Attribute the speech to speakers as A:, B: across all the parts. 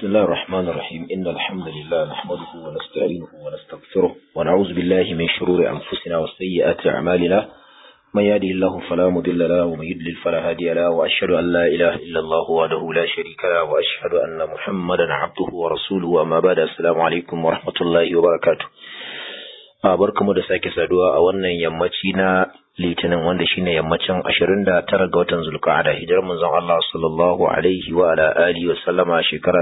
A: بسم الله الرحمن الرحيم إن الحمد لله نحمده ونستعينه ونستغفره ونعوذ بالله من شرور أنفسنا وسيئات أعمالنا من يهده الله فلا مضل له ومن يضلل فلا هادي له وأشهد أن لا إله إلا الله وحده لا شريك له وأشهد أن محمدا عبده ورسوله أما بعد السلام عليكم ورحمة الله وبركاته barkamu da sake saduwa a wannan yammaci na litinin wanda shine yammacin 29 ga watan zulqa'ada hijirar manzon Allah sallallahu alaihi wa ala alihi wa sallama shekara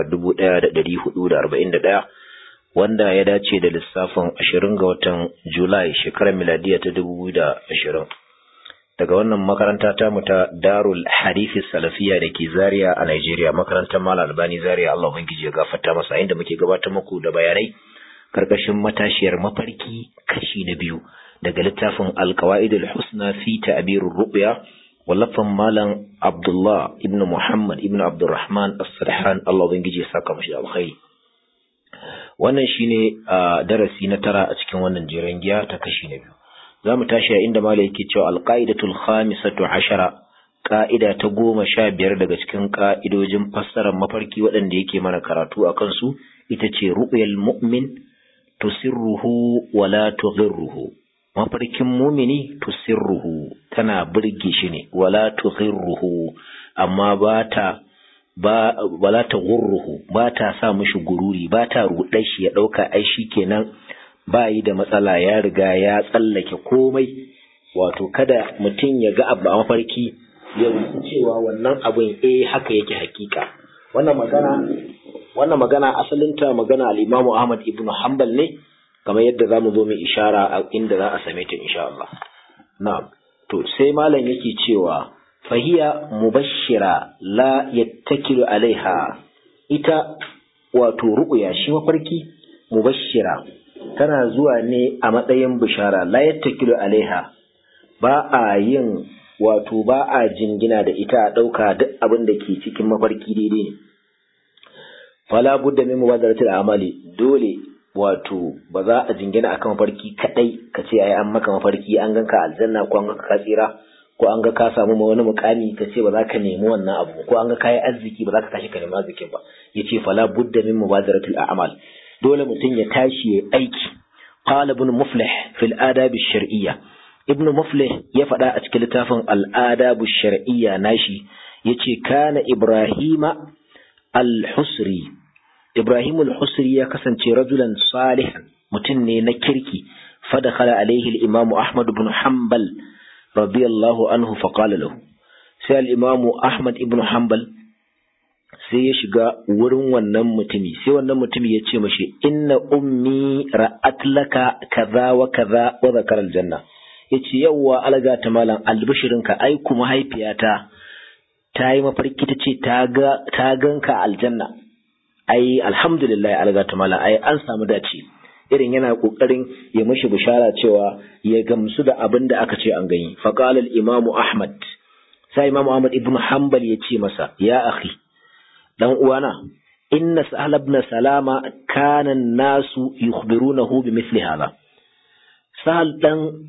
A: 1441 wanda ya dace da lissafin 20 ga watan Julai shekarar miladiya ta 2020 daga wannan makaranta ta mu ta Darul Hadith Salafiyya da ke Zaria a Nigeria makarantar Malam Albani Zaria Allah ubangiji ya gafarta masa inda muke gabatar muku da bayanai karkashin matashiyar mafarki kashi na biyu daga littafin alkawa'idul husna fi ta'birur ru'ya wallafan malam Abdullah ibn Muhammad ibn Abdurrahman as-Sarhan Allah ubangiji ya saka mashi alkhairi wannan shine darasi na tara a cikin wannan jiran giya ta kashi na biyu zamu tashi a inda malai yake cewa alqaidatul khamisatu ashara ka'ida ta goma sha biyar daga cikin ka'idojin fassarar mafarki waɗanda yake mana karatu a kansu ita ce ru'yal mu'min tusirruhu wala tughirruhu mafarkin mumini tusirruhu tana burge shi ne wala tughirruhu amma ba ta ba wala tughirruhu ba ta sa mishi gururi ba ta rudar shi ya dauka ai shikenan ba yi da matsala ya riga ya tsallake komai wato kada mutum ya ga abu a mafarki ya cewa wannan abin eh haka yake hakika wannan magana wannan magana asalinta magana al-Imam Ahmad ibn Hanbal ne kamar yadda zamu zo mu ishara a inda za a same ta insha Allah na'am to sai malam yake cewa fahiya mubashshira la yattakilu alaiha ita wato ru'ya shi mafarki mubashshira tana zuwa ne a matsayin bishara la yattakilu alaiha ba a yin wato ba a jingina da ita a ɗauka duk abin da ke cikin mafarki daidai ne fala budda min mubadaratil amali dole wato ba za a jingina akan mafarki kadai ka ce ai an maka mafarki an ganka aljanna ko an ganka ka tsira ko an ga ka samu wani mukami ka ce ba za ka nemi wannan abu ko an ga kayi arziki ba za ka tashi ka nemi arzikin ba yace fala budda min mubadaratil a'mal dole mutum ya tashi ya aiki qala ibn muflih fil adab ash-shar'iyya ibn muflih ya faɗa a cikin littafin al-adab ash-shar'iyya nashi yace kana ibrahima al-husri Ibrahim al-Husri ya kasance rajulan salihan mutum ne na kirki fadakhala alaihi al-Imam Ahmad ibn Hanbal radiyallahu anhu fa qala lahu sai al-Imam Ahmad ibn Hanbal sai ya shiga wurin wannan mutumi sai wannan mutumi ya ce mashi inna ummi ra'at laka kaza wa kaza wa zakara al-janna yace yawwa alga ta malam albishirinka ai kuma mahaifiyata ta yi mafarki ta ce ta ganka aljanna ai alhamdulillah algata mala ai an samu dace irin yana kokarin ya mishi bishara cewa ya gamsu da abin da aka ce an gani faqala al imamu ahmad sai imamu ahmad ibnu hanbal ya ce masa ya akhi dan uwana inna sahal ibn salama kana nasu yukhbirunahu bimithli hadha sahal dan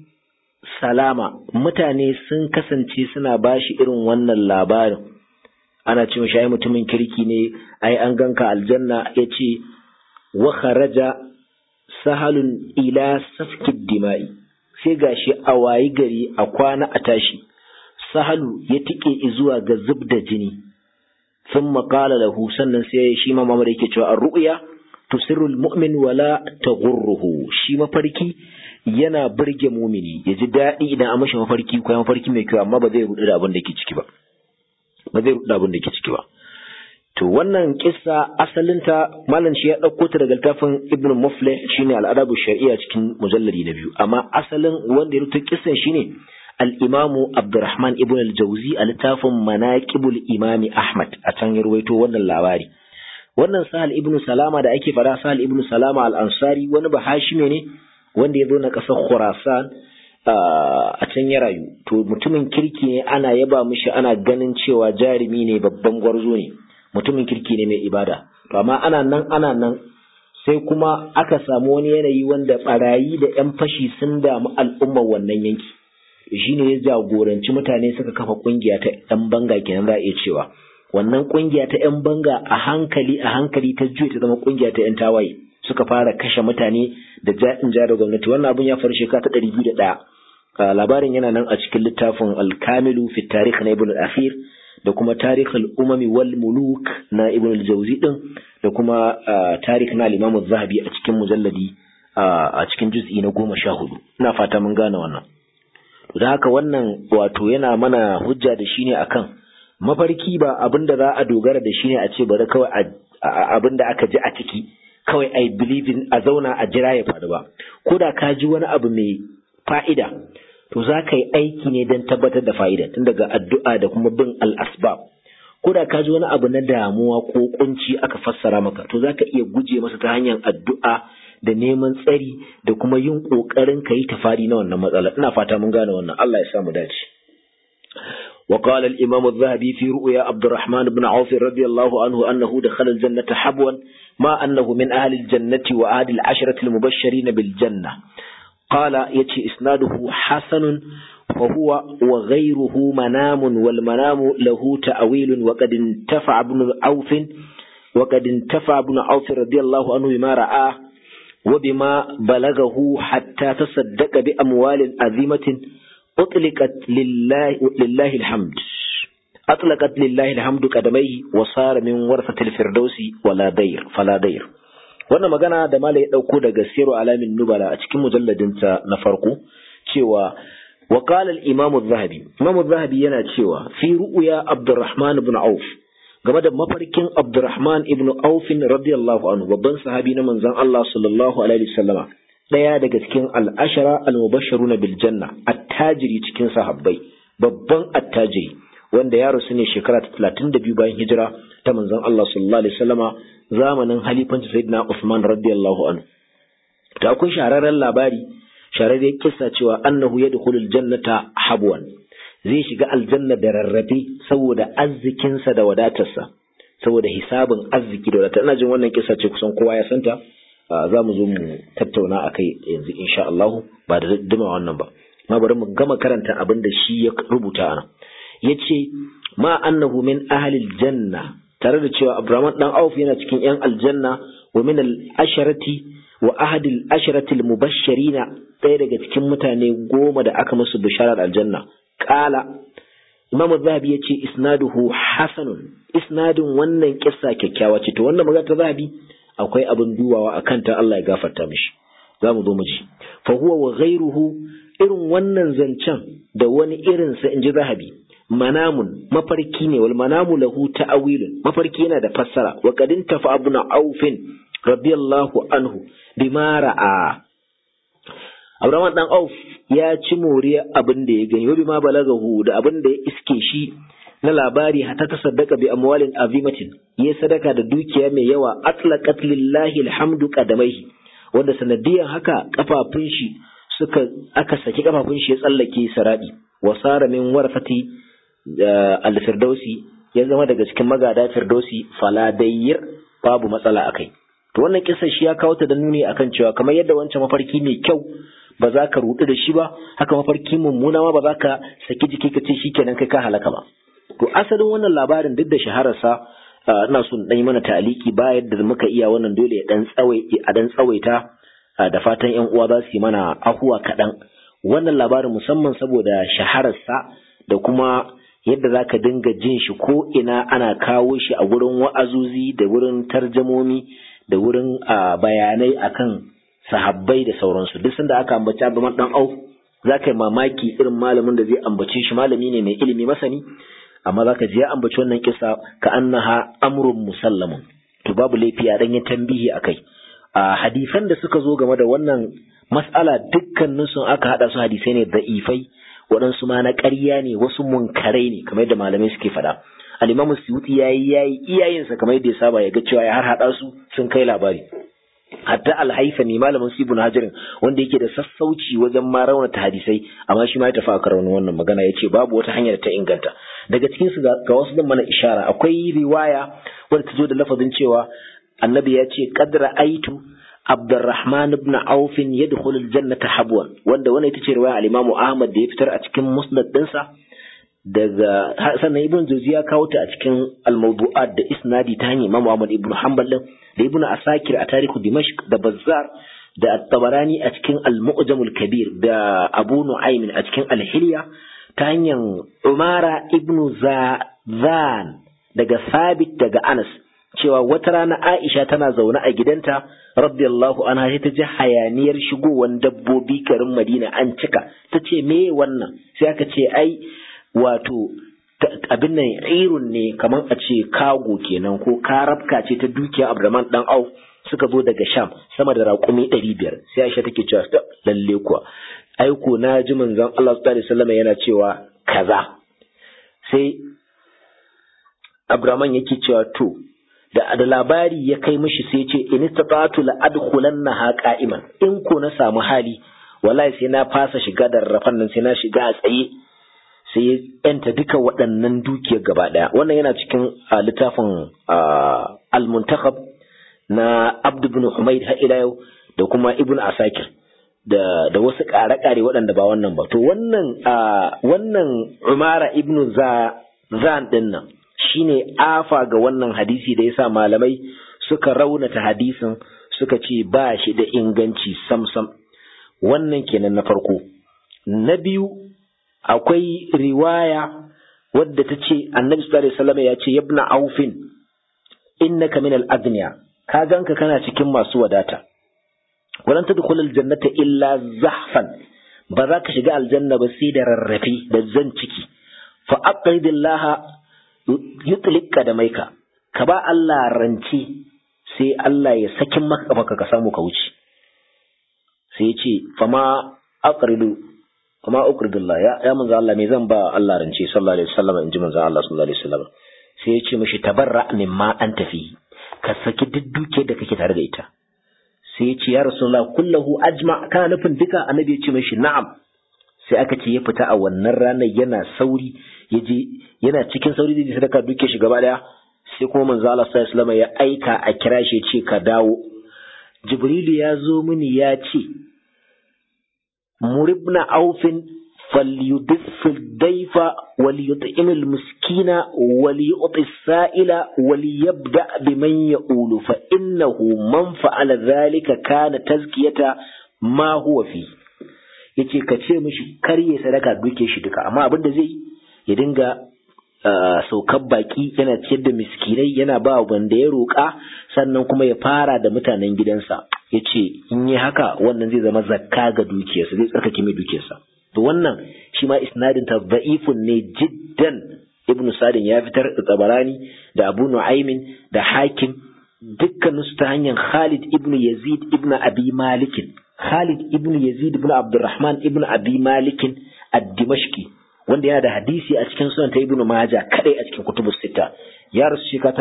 A: salama mutane sun kasance suna bashi irin wannan labarin ana ce mashi ai mutumin kirki ne ai an ganka aljanna ya ce wa kharaja sahalun ila safkid dima'i sai gashi a wayi gari a kwana a tashi sahalu ya tike zuwa ga zub da jini sun maƙala lahu sannan sai shi ma mamar yake cewa an ru'ya tusirrul mu'min wala taghurruhu shi mafarki yana burge mumini ya ji daɗi idan an mashi mafarki ko mafarki mai kyau amma ba zai rudu da abin da ke ciki ba ba zai rudu abin da ke ciki ba to wannan kissa asalinta malam shi ya ɗauko ta daga littafin ibn muflih shine al'adabu shari'a cikin mujalladi na biyu amma asalin wanda ya rubuta kissan shine al-imamu abdurrahman ibn al-jawzi a littafin manaqibul imami ahmad a can ya ruwaito wannan labari wannan sahal ibn salama da ake fara sahal ibn salama al-ansari wani bahashime ne wanda ya zo na ƙasar khurasan a can ya rayu to mutumin kirki ne ana yaba mishi ana ganin cewa jarumi ne babban gwarzo ne mutumin kirki ne mai ibada to amma ana nan ana nan sai kuma aka samu wani yanayi wanda barayi da yan fashi sun damu al'ummar wannan yanki shine ya jagoranci mutane suka kafa kungiya ta yan banga kenan za a iya cewa wannan kungiya ta yan banga a hankali a hankali ta juya ta zama kungiya ta yan tawaye suka fara kashe mutane da ja'in ja da gwamnati wannan abun ya faru shekara ta ɗari biyu da ɗaya labarin yana nan a cikin littafin alkamilu fi tarikh na ibn al-akhir da kuma tarikh al-umami wal muluk na ibn al-jawzi din da kuma tarikh na al-imam az-zahabi a cikin mujalladi a cikin juz'i na goma sha hudu ina fata mun gane wannan da haka wannan wato yana mana hujja da shi ne akan mafarki ba abin da za a dogara da shi ne a ce bari kawai abin da aka ji a ciki kawai I believe in a zauna a jira ya faru ba ko da ka ji wani abu mai fa'ida to za ka yi aiki ne don tabbatar da fa'ida tun daga addu'a da kuma bin al'asbab ko da ka ji wani abu na damuwa ko kunci aka fassara maka to za ka iya guje masa ta hanyar addu'a da neman tsari da kuma yin ƙoƙarin ka yi tafari na wannan matsala ina fata mun gane wannan Allah ya samu dace وقال الإمام الذهبي في رؤيا عبد الرحمن بن عوف رضي الله عنه أنه دخل الجنة حبوا ما أنه من أهل الجنة وأهل العشرة المبشرين بالجنة قال يتي إسناده حسن وهو وغيره منام والمنام له تأويل وقد انتفع ابن عوف وقد انتفع ابن عوف رضي الله عنه بما رآه وبما بلغه حتى تصدق بأموال عظيمة أطلقت لله, لله الحمد أطلقت لله الحمد قدميه وصار من ورثة الفردوس ولا دير فلا دير wannan magana da mala ya ɗauko daga siru alamin nubala a cikin mujalladinta na farko cewa wa qala al-imam az-zahabi imam az-zahabi yana cewa fi ru'ya abdurrahman ibn auf game da mafarkin abdurrahman ibn auf radiyallahu anhu babban sahabi na manzon Allah sallallahu alaihi wasallama daya daga cikin al-ashara al-mubashshiruna bil janna attajiri cikin sahabbai babban attajiri wanda ya rasu ne shekara ta 32 bayan hijira ta manzon Allah sallallahu alaihi wasallama zamanin halifanci sayyidina Uthman radiyallahu anhu ta kun shahararren labari shahararren kissa cewa annahu yadkhulul jannata habwan zai shiga aljanna da rarrafe saboda arzikinsa da wadatarsa saboda hisabin arziki da wadata ina jin wannan kissa ce kusan kowa ya santa za mu zo mu tattauna a kai yanzu insha Allah ba da duma wannan ba ma bari mu gama karanta abin da shi ya rubuta ana yace ma annahu min ahli janna tare da cewa Abraham dan Auf yana cikin yan aljanna wa min al-asharati wa ahadi al-asharati al-mubashshirina ɗaya daga cikin mutane goma da aka musu bisharar aljanna qala Imam Zahabi yace isnaduhu hasanun isnadin wannan kissa kyakkyawa ce to wannan magana ta Zahabi akwai abin dubawa akan ta Allah ya gafarta mishi za mu zo mu ji fa huwa wa ghayruhu irin wannan zancen da wani irinsa in ji Zahabi manamun mafarki ne wal manamu lahu ta'awilun mafarki yana da fassara wa qadin tafa abuna aufin radiyallahu anhu bima ra'a Abraham dan Auf ya ci moriya abin da ya gani wa bima balagahu da abin da ya iske shi na labari hatta ta saddaka bi amwalin azimatin ya sadaka da dukiya mai yawa atlaqat lillahi alhamdu qadamaihi wanda sanadiyan haka kafafun shi suka aka saki kafafun shi ya tsallake saradi wasara min warfati al-firdausi ya zama daga cikin magada firdausi faladayyir babu matsala akai to wannan kisa shi ya kawo ta da nuni akan cewa kamar yadda wancan mafarki mai kyau ba za ka rudu da shi ba haka mafarki mummuna ma ba za ka saki jiki ka ce shikenan kai ka halaka ba to asalin wannan labarin duk da shahararsa ina son dan yi mana ta'aliki ba yadda muka iya wannan dole ya dan tsawai a dan tsawaita da fatan yan uwa za su yi mana ahuwa kaɗan wannan labarin musamman saboda shahararsa da kuma yadda za ka dinga jin shi ko ina ana kawo shi a wurin wa'azuzi da wurin tarjamomi da wurin bayanai akan sahabbai da sauransu duk sanda aka ambaci abu dan au za ka yi mamaki irin malamin da zai ambace shi malami ne mai ilimi masani amma za ka ji ya ambaci wannan kisa ka annaha amrun musallamun to babu laifi a dan yi tambihi akai a hadisan da suka zo game da wannan mas'ala dukkanin sun aka hada su hadisai ne da'ifai waɗansu ma na ƙarya ne wasu munkarai ne kamar yadda malamai suke faɗa al-imam suyuti yayi yayi iyayensa kamar yadda ya saba ya ga cewa ya har hada su sun kai labari hatta al-haythami malamin sibun hajarin wanda yake da sassauci wajen ma raunata hadisai amma shi ma ya tafi a karar wannan magana ya ce babu wata hanyar ta inganta daga cikin su ga wasu zan mana ishara akwai riwaya wadda ta zo da lafazin cewa annabi ya ce qadra aitu Abdurrahman ibn Auf yadkhulu al-jannata habwan wanda wannan ita ce riwaya al-Imam Ahmad da ya fitar a cikin Musnad dinsa daga sannan ibn jauzi ya kawo ta a cikin al-mawdu'at da isnadi ta hanyar imam Ahmad ibn Hanbal da ibn Asakir a tarihu Dimashq da Bazzar da At-Tabarani a cikin Al-Mu'jam al-Kabir da Abu Nu'aym a cikin Al-Hilya ta hanyar Umara ibn Zan daga Sabit daga Anas cewa wata rana Aisha tana zaune a gidanta radiyallahu anha sai ta ji hayaniyar shigowar dabbobi garin Madina an cika ta ce me wannan sai aka ce ai wato abin nan irun ne kamar a ce kago kenan ko karabka ce ta dukiya Abdurrahman dan Auf suka zo daga Sham sama da raƙumi ɗari biyar sai Aisha take cewa lalle kuwa aiko na ji manzon Allah sallallahu alaihi wasallam yana cewa kaza sai Abdurrahman yake cewa to da da labari ya kai mishi sai ce in istata'tu la adkhulannaha qa'iman in ko na samu hali wallahi sai na fasa shiga da rafan nan sai na shiga a tsaye sai ya yanta duka waɗannan dukiyar gaba ɗaya wannan yana cikin littafin al-muntakhab na Abd ibn Humayd har ila yau da kuma Ibn Asakir da da wasu ƙare-ƙare waɗanda ba wannan ba to wannan wannan Umara ibn Zan din nan shine afa ga wannan hadisi da yasa malamai suka raunata hadisin suka ce ba shi da inganci samsam wannan kenan na farko na biyu akwai riwaya wadda ta ce annabi sallallahu alaihi wasallam ya ce yabna aufin innaka min al-aghniya ka ganka kana cikin masu wadata walan tadkhul al-jannata illa zahfan ba za ka shiga aljanna ba sai da rarrafe da zan ciki fa aqridillaha yutlika da maika ka ba Allah rance sai Allah ya sakin maka baka ka samu ka wuce sai ya ce fama aqridu fama aqridullah ya ya manzo Allah me zan ba Allah rance sallallahu alaihi wasallam inji manzo Allah sallallahu alaihi wasallam sai ya ce mishi tabarra mimma an tafi ka saki duk duke da kake tare da ita sai ya ce ya rasulullah kullahu ajma kana nufin duka annabi ya ce mishi na'am sai aka ce ya fita a wannan ranar yana sauri ya je yana cikin sauri zai sadaka duke shi gaba daya sai kuma manzo Allah sallallahu alaihi wasallam ya aika a kira shi ce ka dawo Jibrilu ya zo mini ya ce muribna aufin فليدف الضيف وليطعم المسكين وليعطي السائل وليبدأ بمن يقول فإنه من فعل ذلك كان تزكية ما هو فيه yace ka ce mishi kar ya sadaka duke shi duka amma abin da zai ya dinga saukar baki yana ciyar da miskinai yana ba wanda ya roƙa sannan kuma ya fara da mutanen gidansa ya ce in yi haka wannan zai zama zakka ga dukiyarsa zai tsarkake mai dukiyarsa to wannan shi ma isnadin ta da'ifun ne jiddan ibnu sadin ya fitar da tabarani da abu nu'aymin da hakim dukkanin su ta hanyar khalid ibnu yazid ibnu abi malikin khalid ibnu yazid ibnu abdurrahman ibnu abi malikin ad-dimashqi wanda yana da hadisi a cikin sunan ta ibnu majah kadai a cikin kutubus sita ya rasu shekara ta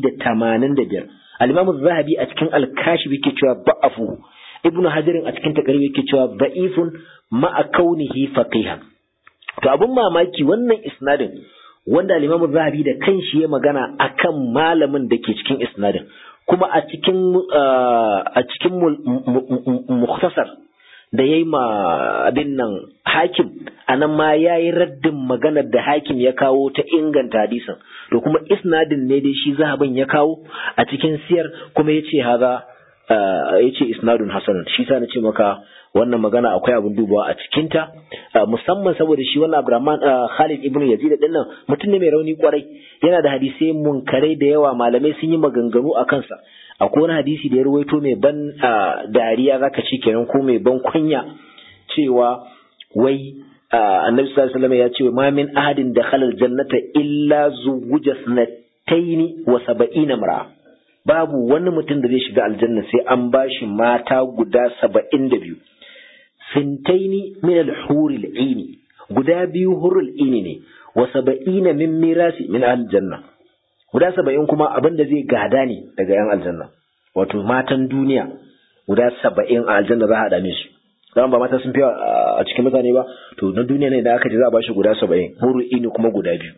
A: 185 al-imam az-zahabi a cikin al-kashif yake cewa ba'afu ibnu hajarin a cikin takarib yake cewa da'ifun ma'a kaunihi faqihan to abun mamaki wannan isnadin wanda al-Imam Zahabi da kanshi ya magana akan malamin da ke cikin isnadin kuma a cikin a cikin mukhtasar da yayi ma abin nan hakim anan ma yayi raddin maganar da hakim ya kawo ta inganta hadisin to kuma isnadin ne dai shi zahabin ya kawo a cikin siyar kuma yace haza yace isnadun hasan shi sa na ce maka wannan magana akwai abin dubawa a cikinta musamman saboda shi wannan Abdurrahman Khalid ibn Yazid din nan mutum ne mai rauni kwarai yana da hadisai munkarai da yawa malamai sun yi maganganu a kansa akwai wani hadisi da ya ruwaito mai ban dariya zaka ce kenan ko mai ban kunya cewa wai annabi sallallahu alaihi wasallam ya ce ma min ahadin dakhala aljannata illa zuwuja sanataini wa sab'ina mar'a babu wani mutum da zai shiga aljanna sai an bashi mata guda saba'in da biyu fintaini min al-huri al-ini guda biyu hurul ini ne wa saba'ina min mirasi min aljanna guda saba'in kuma abin da zai gada ne daga yan aljanna wato matan duniya guda saba'in a aljanna za a dame su zama ba mata sun fi a cikin mutane ba to na duniya ne da aka ce za a bashi guda saba'in hurul ini kuma guda biyu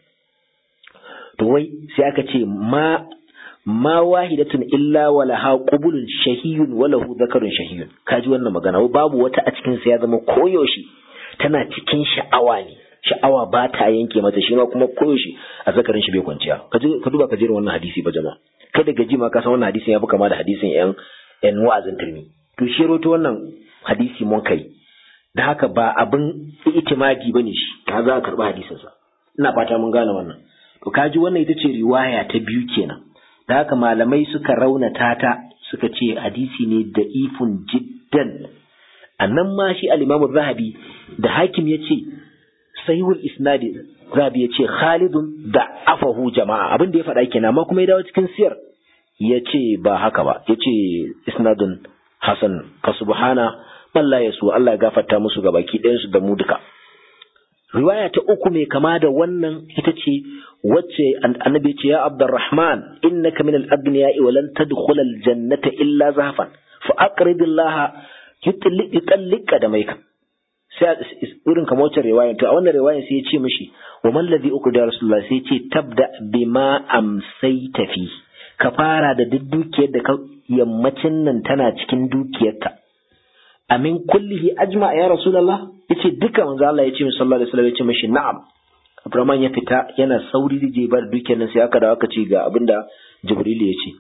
A: to wai sai aka ce ma ma wahidatun illa walaha qubulun shahiyun walahu zakarun shahiyun kaji wannan magana babu wata a cikin sa ya zama koyoshi tana cikin sha'awa ne sha'awa ba ta yanke mata shi ma kuma koyaushe a zakarin shi bai kwanciya ka duba ka jera wannan hadisi ba jama'a kada gaji ma ka san wannan hadisin ya fi kama da hadisin yan yan wa'azin turmi to shi roto wannan hadisi mun kai da haka ba abin itimadi bane shi ka za ka karba hadisin sa ina fata mun gane wannan to kaji wannan ita ce riwaya ta biyu kenan da haka malamai suka raunata ta suka ce hadisi ne da ifun jiddan annan ma shi al-Imam zahabi da hakim yace sahihul isnadi zahabi yace Khalidun da afahu jama'a abin da ya faɗa kenan amma kuma ya dawo cikin siyar yace ba haka ba yace isnadun hasan ka subhana man la yasu Allah ya gafarta musu ga baki ɗayan su da mu duka riwaya ta uku mai kama da wannan ita ce wacce annabi ce ya abdurrahman innaka min al-abniya'i wa lan tadkhula al-jannata illa zahfan fa aqridillaha yutallika da maika sai irin kamar wacce riwaya to a wannan riwaya sai ya ce mishi wa man ladhi uqda rasulullah sai ya ce tabda bima amsayta fi ka fara da duk dukiyar da ka yammacin nan tana cikin dukiyarka amin kullihi ajma ya rasulullah yace duka manzo Allah yace sallallahu alaihi wasallam yace mishi na'am Abdurrahman ya fita yana sauri da je bar dukiyar nan sai aka dawo aka ce ga abinda Jibril ya ce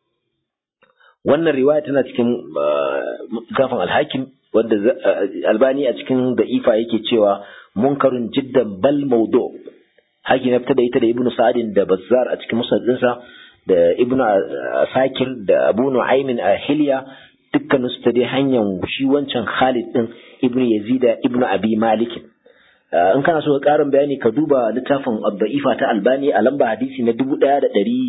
A: wannan riwaya tana cikin zafin alhakim wanda albani a cikin da'ifa yake cewa munkarun jiddan bal maudu hakim ya fita da ita da ibnu sa'adin da bazzar a cikin musaddinsa da ibnu sakir da abu nu'aymin a hilya dukkanin su ta dai hanyar shi wancan khalid din ibnu yazida ibnu abi malik in kana so ka karin bayani ka duba littafin da'ifa ta albani a lamba hadisi na dubu ɗaya da ɗari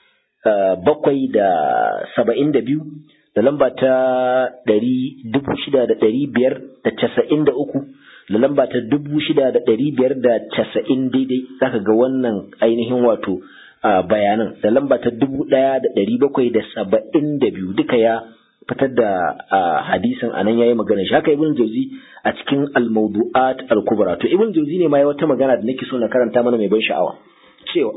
A: bakwai da saba'in da biyu da lamba ta ɗari dubu shida da ɗari biyar da casa'in da uku da lamba ta dubu shida da ɗari biyar da casa'in daidai zaka ga wannan ainihin wato bayanan da lamba ta dubu ɗaya da ɗari bakwai da saba'in da biyu duka ya fitar da hadisin anan yayi magana shi haka ibn jauzi a cikin al-mawdu'at al-kubra to ibn jauzi ne ma ya wata magana da nake so na karanta mana mai ban sha'awa cewa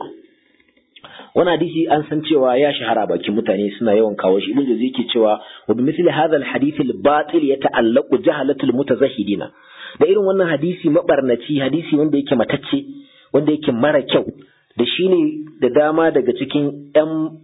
A: wani hadisi an san cewa ya shahara bakin mutane suna yawan kawo shi ibn jauzi yake cewa wa bimithli hadha al-hadith al-batil yata'allaqu jahalatul mutazahhidina da irin wannan hadisi mabarnaci hadisi wanda yake matacce wanda yake mara kyau da shine da dama daga cikin 'yan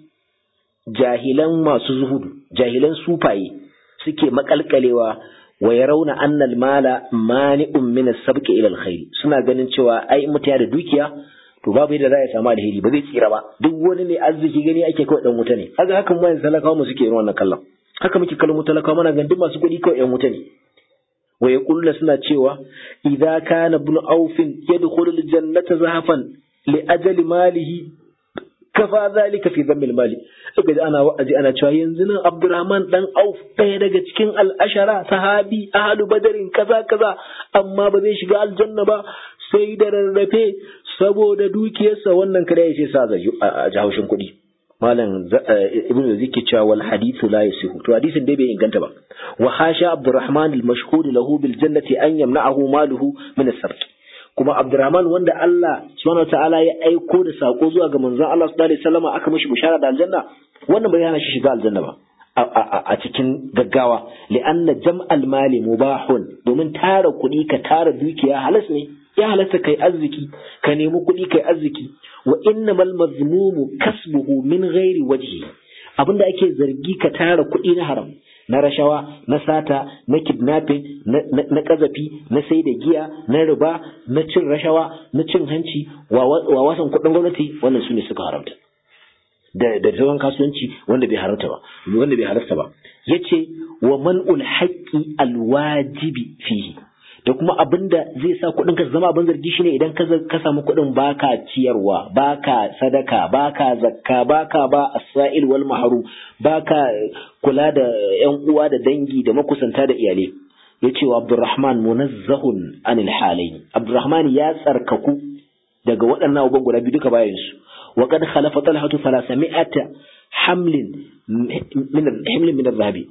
A: jahilan masu zuhudu jahilan sufaye suke makalkalewa wa yarawna anna al-mala mani'un min as-sabqi ila al-khair suna ganin cewa ai mutaya da dukiya to babu yadda za ya samu alheri ba zai tsira ba duk wani ne arziki gani ake kawai dan wuta ne haka hakan mu yanzu talakawa mu suke irin wannan kallon haka muke kallon mu talakawa muna ganin duk masu kuɗi kawai yan wuta ne wa yaquluna suna cewa idza kana ibn aufin yadkhulu al-jannata zahafan li ajali malihi kafa zalika fi dhammil mali kaga ji ana wa'azi ana cewa yanzu nan Abdurrahman dan Auf ɗaya daga cikin al'ashara sahabi ahlu badarin kaza kaza amma ba zai shiga aljanna ba sai da rarrafe saboda dukiyarsa wannan kada ya ce sa zai a jahaushin kuɗi malam ibn zikki cewa wal hadithu la yasihu to hadisin dai bai inganta ba wa hasha Abdurrahman al-mashhud lahu bil jannati an yamna'ahu maluhu min as-sarq kuma Abdurrahman wanda Allah subhanahu wataala ya aiko da sako zuwa ga manzon Allah sallallahu alaihi wasallam aka mishi bishara da aljanna wannan bai hana shi shiga aljanna ba a cikin gaggawa li'anna jam'al mali mubahun domin tara kuɗi ka tara dukiya halas ne ya halasta kai arziki ka nemi kuɗi kai arziki wa innamal mazmumu kasbuhu min ghairi wajhi abinda ake zargi ka tara kuɗi na haram na rashawa na sata na kidnapping na kazafi na sai da giya na riba na cin rashawa na cin hanci wa wasan kudin gwamnati wannan su ne suka haramta da da sauran kasuwanci wanda bai haramta ba wanda bai halarta ba yace wa man'ul haqqi alwajibi fihi da kuma abinda zai sa kuɗin ka zama abin zargi shine idan ka ka samu kuɗin baka ciyarwa baka sadaka baka zakka baka ba as-sa'il wal mahrum baka kula da ƴan uwa da dangi da makusanta da iyalai yace wa Abdurrahman munazzahun anil halayn Abdurrahman ya tsarkaku daga waɗannan abubuwan guda biyu duka bayan su wa qad khalafa talhatu 300 hamlin min hamlin min zahabi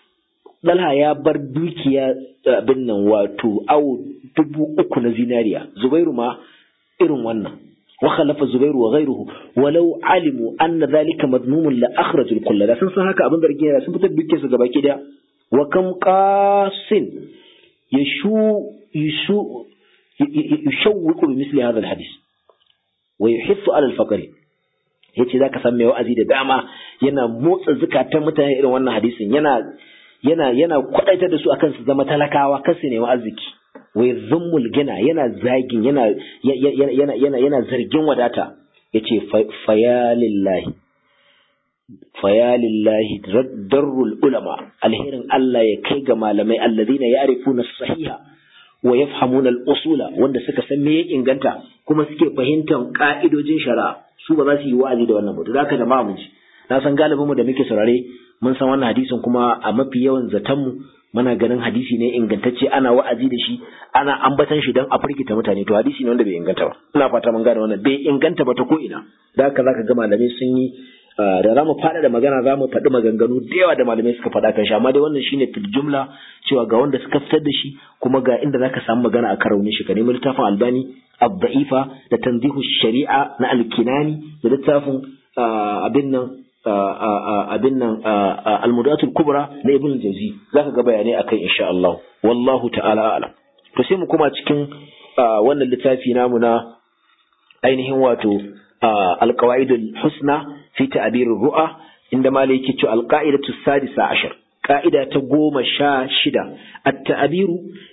A: Dalha ya bar dukiya abin nan wato awo dubu uku na zinariya, Zubairu ma irin wannan. Wa khalafa Zubairu wa ghairuhu walau alimu anna zalika madmumun la akhrajul kulla da sun san haka abin zargi yana sun fitar dukiyarsu gaba ki da wa kam qasin yashu yashu yushawwiqu bi misli hadha al-hadith wa yuhissu ala al-faqri yace zaka san mai wa'azi da dama yana motsa zukatan mutane irin wannan hadisin yana yana yana kwadaitar da su akan su zama talakawa kar su nemi arziki wa yuzammul gina yana zagin yana yana yana yana zargin wadata yace fayalillahi fayalillahi darrul ulama alherin Allah ya kai ga malamai alladhina ya'rifuna sahiha wa yafhamuna al-usula wanda suka san me ya inganta kuma suke fahimtar ka'idojin shari'a su ba za su yi wa'azi da wannan ba to zaka jama'a mun ji na san galibin mu da muke saurare mun san wannan hadisin kuma a mafi yawan zaton mu muna ganin hadisi ne ingantacce ana wa'azi da shi ana ambatan shi don a firgita mutane to hadisi ne wanda bai inganta ba ina fata mun gane wannan bai inganta ba ta ko ina da haka zaka ga malamai sun yi da za mu faɗa da magana za mu faɗi maganganu da yawa da malamai suka faɗa kan shi amma dai wannan shine fil jumla cewa ga wanda suka fitar da shi kuma ga inda zaka samu magana a karaunin shi ka nemi littafin albani abda'ifa da tanzihu shari'a na alkinani da littafin abin nan abin nan almudatul kubra na ibn jauzi zaka ga bayanai akai insha Allah wallahu ta'ala a'lam to sai mu kuma cikin wannan littafi namu na ainihin wato alqawaidul husna fi ta'bir ru'a inda malai yake cewa alqaidatu sadisa ashar قاعدة تقوم شاشدة التعبير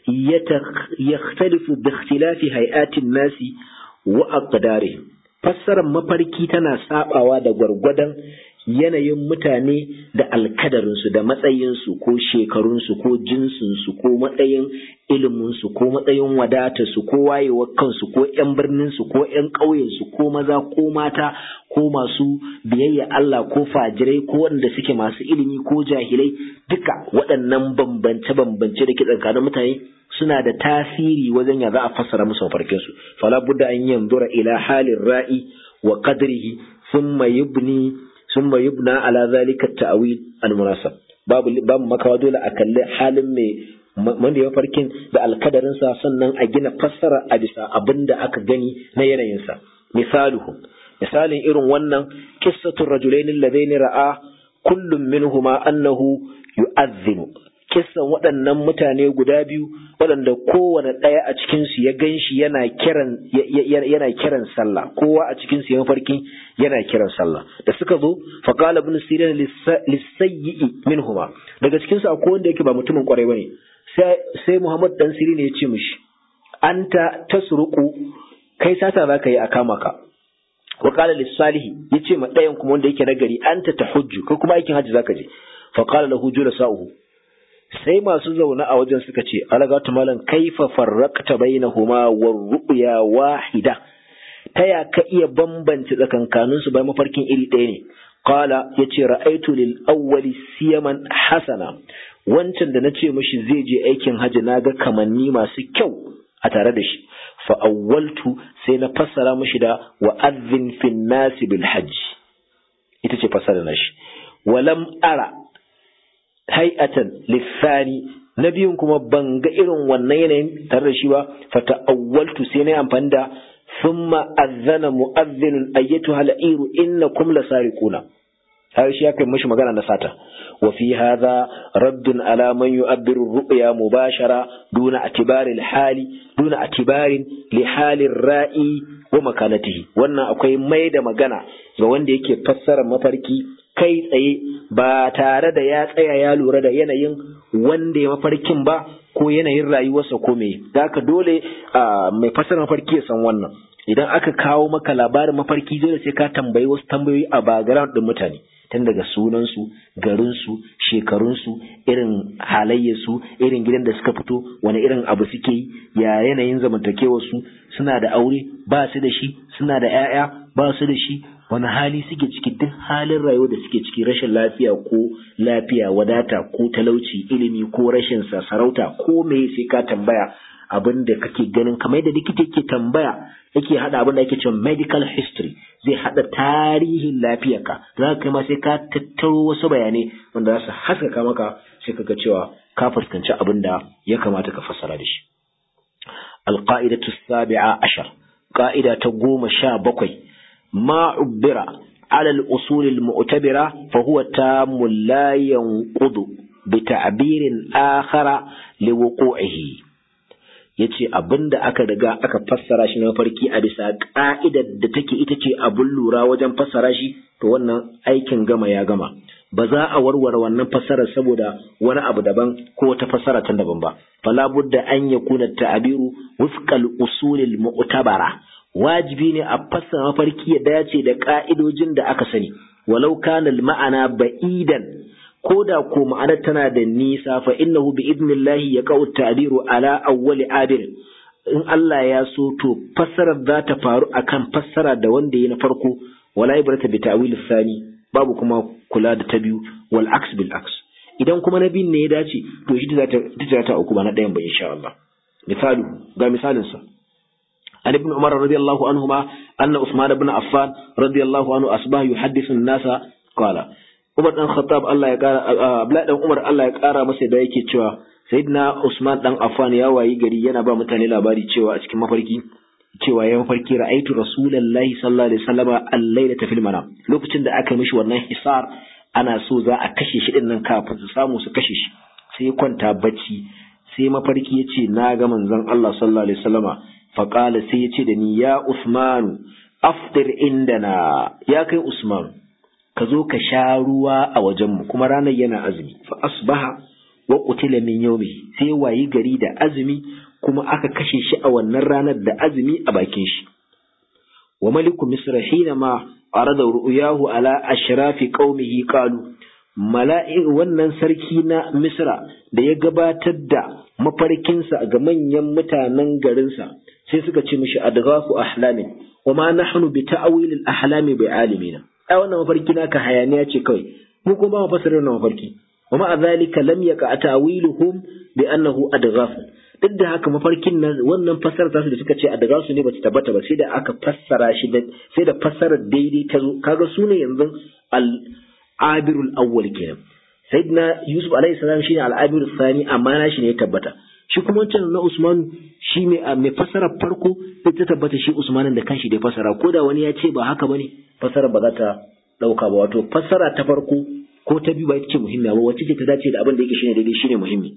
A: يختلف باختلاف هيئات الناس وأقدارهم فسر مفاركي تنا سابعوا دا gwargwadon yanayin mutane da alkadarinsu da matsayinsu ko shekarunsu ko jinsinsu ko matsayin iliminsu ko matsayin wadatarsu ko wayewar kansu ko 'yan birninsu ko 'yan ƙauyensu ko maza ko mata ko masu biyayya Allah ko fajirai ko waɗanda suke masu ilimi ko jahilai duka waɗannan bambance-bambance da ke tsakanin mutane suna da tasiri wajen ya za a fassara musu mafarkinsu fala budda an yanzura ila halin ra'i wa qadrihi thumma yubni thumma yubna ala zalika ta'wil al-munasab babu babu makawa dole a kalli halin mai wanda ya farkin da alkadarinsa sannan a gina fassara a bisa abin da aka gani na yanayinsa misaluhu misalin irin wannan qissatu rajulaini alladaini ra'a kullum minhuma annahu yu'adhdhinu kissan waɗannan mutane guda biyu waɗanda kowane ɗaya a cikinsu ya gan shi yana kiran yana kiran sallah kowa a cikinsu ya mafarki yana kiran sallah da suka zo faqala ibn sirin lisayyi minhuma daga cikinsu akwai wanda yake ba mutumin kwarai bane sai sai muhammad dan sirin ya ce mishi anta tasruqu kai sata zaka yi a kama ka wa qala lis-salihi yace ma ɗayan kuma wanda yake nagari anta tahujju kai kuma aikin hajji zaka je fa qala lahu julasa'uhu sai masu zaune a wajen suka ce alagatu malam kaifa farraqta bainahuma war ru'ya wahida taya ka iya bambance tsakankanin su bai mafarkin iri ɗaya ne qala yace ra'aitu lil awwali siyaman hasana wancan da nace mishi zai je aikin haji naga kamanni masu kyau a tare da shi fa awwaltu sai na fassara mishi da wa'adhin fin nasi bil hajj ita ce fassara na shi walam ara hay'atan lissani na biyun kuma ban ga irin wannan yanayin tare da shi ba fata awwaltu sai na amfani da thumma azzana mu'azzinun ayyatuha la'iru innakum lasariquna har shi ya kai mishi magana na sata wa fi hadha raddun ala man yu'abbiru ru'ya mubashara duna atibari hali duna atibarin li halin ra'i wa makanatihi wannan akwai mai da magana ga wanda yake fassara mafarki kai tsaye ba tare da ya tsaya ya lura da yanayin wanda ya mafarkin ba ko yanayin rayuwarsa ko me da haka dole mai fasara mafarki ya san wannan idan aka kawo maka labarin mafarki dole sai ka tambayi wasu tambayoyi a background din mutane tun daga sunansu garinsu shekarunsu irin halayyarsu irin gidan da suka fito wani irin abu suke yi ya yanayin zamantakewarsu suna da aure ba su da shi suna da 'ya'ya ba su da shi wani hali suke ciki duk halin rayuwa da suke ciki rashin lafiya ko lafiya wadata ko talauci ilimi ko rashin sarauta ko me sai ka tambaya abin da kake ganin kamar yadda likita yake tambaya yake hada abin da ake cewa medical history zai hada tarihin lafiyarka za ka ma sai ka tattaro wasu bayanai wanda za su haskaka maka sai ka ga cewa ka fuskanci abin da ya kamata ka fassara da shi alqa'idatu sabi'a ashar qa'ida ta goma sha bakwai ma ubbira على الأصول المعتبرة فهو تام لا ينقض بتعبير آخر لوقوعه yace abinda aka riga aka fassara shi na mafarki a bisa ka'idar da take ita ce abun lura wajen fassara shi to wannan aikin gama ya gama ba za a warware wannan fassarar saboda wani abu daban ko wata fassara ta daban ba fala budda an yakuna ta'abiru wufqal usulil mu'tabara wajibi ne a fassara mafarki ya dace da ka'idojin da aka sani walau kana ma'ana ba'idan ko da ko ma'anar tana da nisa fa innahu bi idnillahi yaqau ta'biru ala awwali abir in Allah ya so to fassarar za ta faru akan fassara da wanda yi na farko wala ibrata bi ta'wil thani babu kuma kula da ta biyu wal aks bil aks idan kuma na biyun ne ya dace to shi za ta ta ta uku ba na ɗayan ba insha Allah misalu ga misalin sa عن ابن عمر رضي الله عنهما أن عثمان بن عفان رضي الله عنه أصبح يحدث الناس قال Umar dan Khattab Allah ya kara Abdullahi dan Umar Allah ya kara masa da yake cewa Sayyidina Usman dan Affan ya wayi gari yana ba mutane labari cewa a cikin mafarki cewa ya mafarki ra'aitu Rasulullahi sallallahu alaihi wasallam al-lailata fil manam lokacin da aka mishi wannan hisar ana so za a kashe shi din nan kafin su samu su kashe shi sai ya kwanta bacci sai mafarki ya ce na ga manzon Allah sallallahu alaihi wasallama faqala sai ya ce da ni ya Usman afdir indana ya kai Usman ka zo ka sha ruwa a wajenmu kuma ranar yana azumi fa asbaha wa qutila min yawmi sai wayi gari da azumi kuma aka kashe shi a wannan ranar da azumi a bakin shi wa maliku misra hina ma arada ru'yahu ala ashrafi qaumihi qalu mala'i wannan sarki na misra da ya gabatar da mafarkinsa ga manyan mutanen garinsa sai suka ce mishi adghafu ahlamin wa ma nahnu bi ta'wil al-ahlami bi alimina ai wannan mafarki naka hayaniya ce kawai mu kuma ba mu fasara wannan mafarki wa ma zalika lam yaqa ta'wiluhum bi annahu adghaf duk da haka mafarkin nan wannan fassarar tasu da suka ce adghasu ne bata tabbata ba sai da aka fassara shi da sai da fassarar daidai ta zo kaga su ne yanzu al abirul awwal kenan sayyidina yusuf alaihi salam shine al abirul thani amma na shi ne ya tabbata shi kuma wancan na Usman shi mai fasara farko sai ta tabbata shi Usmanin da kanshi da fasara ko da wani ya ce ba haka bane fasara ba za ta dauka ba wato fasara ta farko ko ta biyu ba ita ce muhimmiya ba wacce ce ta dace da abin da yake shine daidai shine muhimmi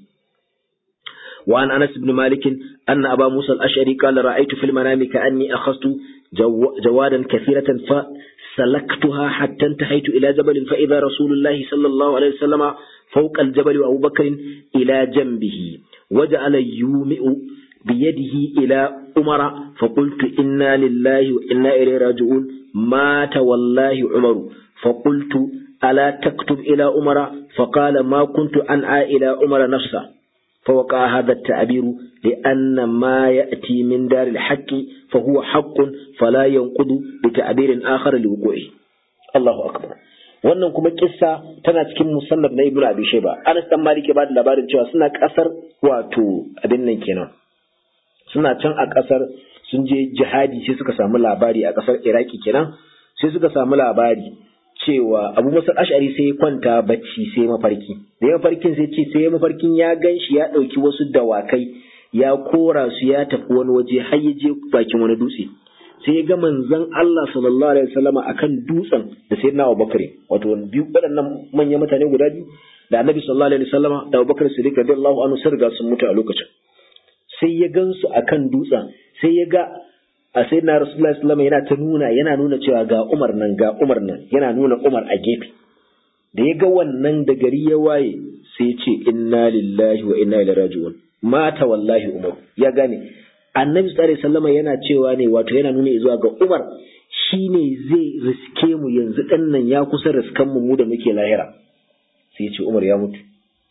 A: wa an Anas ibn Malik anna Aba Musa al-Ash'ari qala ra'aytu fil manami ka'anni akhadtu jawadan kathiratan fa سلكتها حتى انتهيت إلى جبل فإذا رسول الله صلى الله عليه وسلم فوق الجبل وأبو بكر إلى جنبه وجعل يومئ بيده إلى أمر فقلت إنا لله وإنا إليه راجعون مات والله عمر فقلت ألا تكتب إلى أمر فقال ما كنت أنعى إلى أمر نفسه فوقع هذا التعبير لأن ما يأتي من دار الحق فهو حق فلا ينقض بتعبير آخر لوقوعه الله أكبر wannan kuma kissa tana cikin musannaf na ibnu abi shayba anas dan malik ya bada labarin cewa suna kasar wato abin nan kenan suna can a kasar sun je jihadi sai suka samu labari a kasar iraki kenan sai suka samu labari cewa abu musa ash'ari sai ya kwanta bacci sai mafarki da ya mafarkin sai ce sai mafarkin ya gan shi ya ɗauki wasu dawakai ya kora su ya tafi wani waje har ya je bakin wani dutse sai ya ga manzon Allah sallallahu alaihi wasallam akan dutsen da sai na Abubakar wato biyu waɗannan manyan mutane guda biyu da Annabi sallallahu alaihi wasallam da Abubakar Siddiq radiyallahu anhu sun riga sun mutu a lokacin sai ya gansu akan dutsen sai ya ga a sai na Rasulullah sallallahu yana ta nuna yana nuna cewa ga Umar nan ga Umar nan yana nuna Umar a gefe da ya ga wannan da gari ya waye sai ya ce inna lillahi wa inna ilaihi raji'un mata wallahi Umar ya gane annabi sallallahu alaihi wasallam yana cewa ne wato yana nuna zuwa ga Umar shine zai riske mu yanzu dan nan ya kusa riskan mu mu da muke lahira sai ya ce Umar ya mutu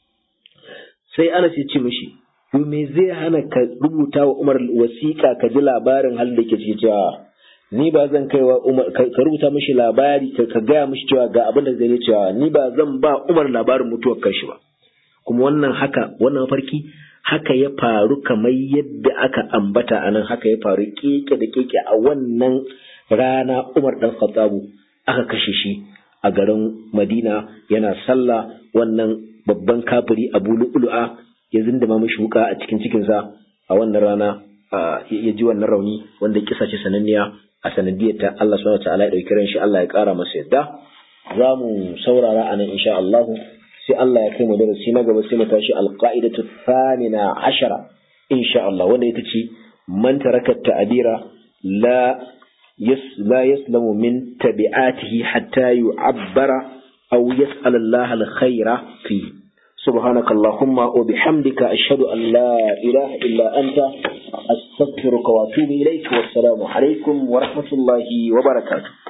A: sai Anas ya ce mishi to me zai hana ka rubuta wa Umar wasiƙa ka ji labarin halin da ke ciki cewa ni ba zan kai wa Umar ka rubuta mishi labari ka ka gaya mishi cewa ga abin da zai cewa ni ba zan ba Umar labarin mutuwar kanshi ba kuma wannan haka wannan farki haka ya faru kamar yadda aka ambata a nan haka ya faru keke da keke a wannan rana Umar dan Khattabu aka kashe shi a garin Madina yana sallah wannan babban kafiri Abu Lu'lu'a ya zindama mishi wuka a cikin cikinsa a wannan rana ya ji wannan rauni wanda kisa ce sananniya a sanadiyar ta Allah subhanahu ta'ala ya dauki ran shi Allah ya kara masa yadda za mu saurara a nan insha Allah sai Allah ya kai mu darasi na gaba sai mu tashi alqaidatu thamina ashara insha Allah wanda ita ce man taraka ta'abira la yas la yaslamu min tabi'atihi hatta yu'abbara aw yas'al Allah al-khaira fi سبحانك اللهم وبحمدك أشهد أن لا إله إلا أنت أستغفرك وأتوب إليك والسلام عليكم ورحمة الله وبركاته